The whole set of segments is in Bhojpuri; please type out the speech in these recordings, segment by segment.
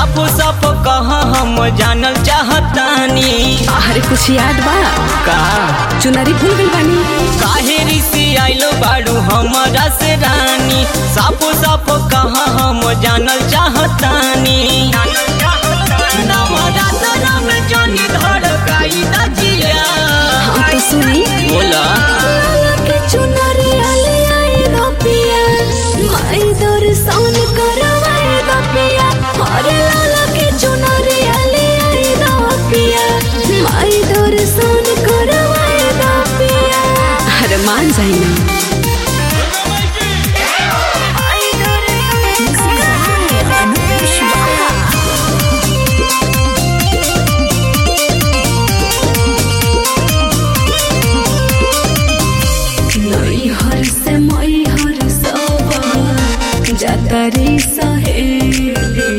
साफो साफ कहा हम जानल चाहतानी अरे कुछ याद बा का चुनरी भूल गई बानी काहे ऋषि आइलो बाड़ू हमरा से रानी साफो साफ कहा हम जानल चाहतानी नवरात्र में जानी धड़काई दजिया हम तो सुनी बोला के चुनरी आले आए दो पिया माई दर्शन करवाए दो पिया अरे लाला के चुनरी आले आए दो पिया माई दर्शन करवाए दो पिया अरे मान जाई ना हर से मई हर सब जातरी सहेली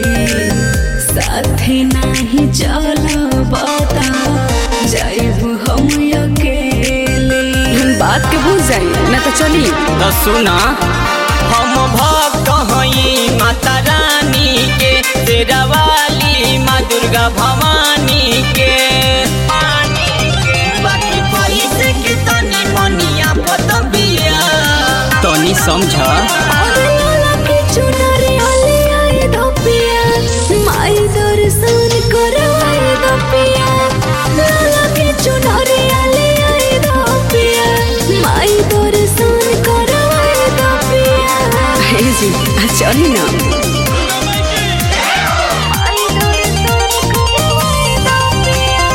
साथी नाही चल बता जाइब हम अकेले बात के भूल जाई ना तो चली तो सुना हम भक्त हई माता रानी के तेरा वाली माँ दुर्गा भवानी के बाकी पैसे के तनी मनिया पतबिया तनी समझ अरे लाला के चुनरी आले आए दो पिया माई दर्शन करवाए दो पिया लाला के चुनरी आले आए दो पिया माई दर्शन करवाए दो पिया हे जी चली ना माई दर्शन करवाए दो पिया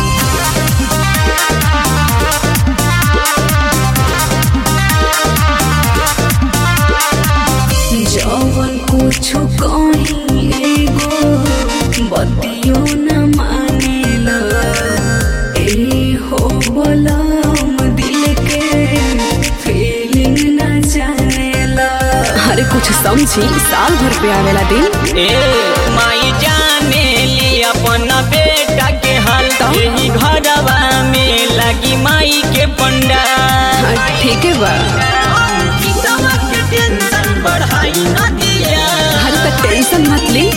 जवन कुछु कहीं एगो बतियो न मानेला ए हो बलम दिल के फीलिंग न जानेला अरे कुछ समझी साल भर पे आवेला दिन ए माई जाने ली अपन बेटा के हाल तो? यही घरवा में लगी माई के पंडा हाँ, ठीक है बा टेंशन बढ़ाई न दिया अरे तो टेंशन मत ली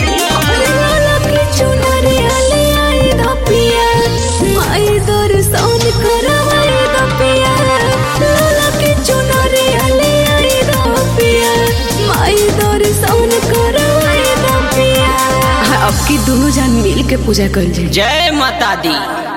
माई दर्शन करवाए दो पिया लाला के चुनरी आले आए दो पिया माई दर्शन करवाए दो पिया अब की दोनों जान मिल के पूजा कर जाए जय माता दी